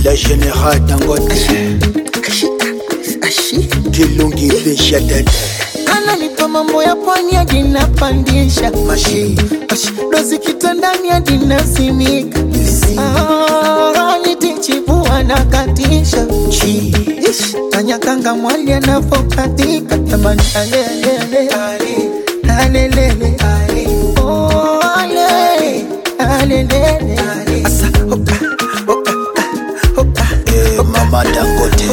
Le général Dangote Kilungi Fisha Dede ananipa mambo ya pwani hadi napandisha Mashi dozi kitandani hadi nasimika Ah, nitichibua na katisha Chi Ish, kanyakanga mwali anavokatika jamani alelele alelele Oh, ale, alelele Asa, oka, oka, oka, eh, Mama Dangote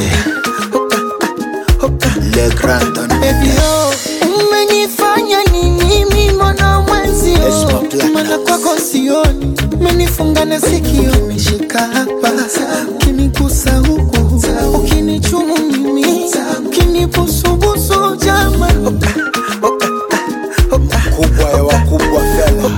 oka. Le Grand Don Baby, oh, umenifanya nini mimi mwana mwenzi Yes, my black mana nuts. kwako sioni umenifunga na sikio ukinishika hapa ukinigusa huku ukinichumu mimi ukinibusubusu jama Kubwa ya wakubwa fela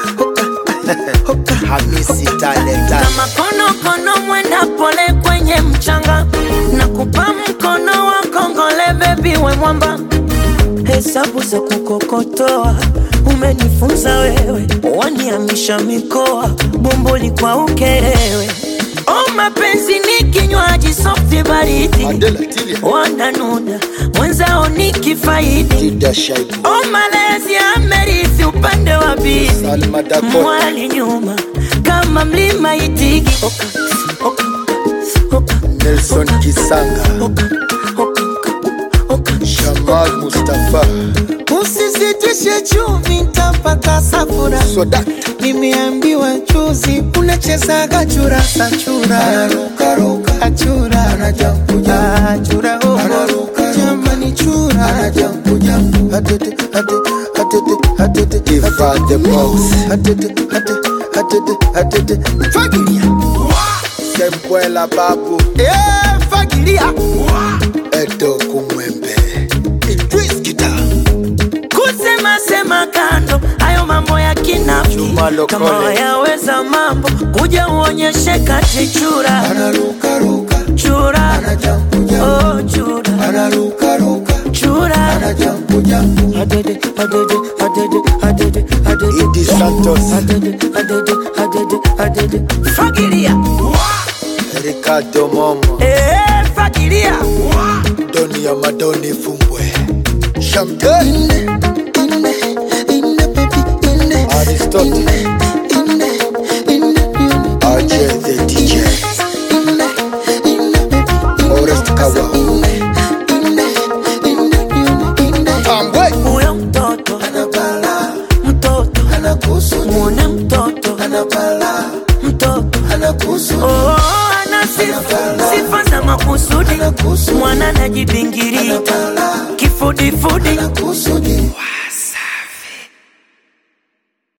Hamisi Talenta kama konokono mwenda pole kwenye mchanga na kupa mkono wa kongole bebi we mwamba hesabu za kukokotoa umenifunza wewe waniamisha mikoa bomboli kwa ukerewe o mapenzi ni kinywaji softi baridi Adela Tilia wananuna mwenzao ni kifaidi Dida Shaibu o malezi amerithi upande wa bizi Salma Dakota mwali nyuma kama mlima itigi oka, oka, oka, Nelson Kisanga oka, oka, oka. Jamal Mustafa usisitishe chumvi ntapata safura Soda nimeambiwa juzi unachezaga churasa chura achura achura oh. jamani chura Iva the Boss fagilia Sembwela Babu Eh, fagilia Edo Kumwembe Idris Kita kusema sema kando hayo mambo ya kinafiki Juma Lokole. kama wayaweza mambo kuja uonyeshe kati chura chura oh, chura chura adede adede adede adede adede Idi Santos adede adede adede adede fagilia Ricardo Momo eh fagilia Doni ya Madoni Fumbwe Champagne Aristotle RJ the DJ Orest Kawa Tambwe huyo mtoto mtoto muone mtoto mtoto oh, ana sifa sifa za makusudi mwana najibingirika kifudifudi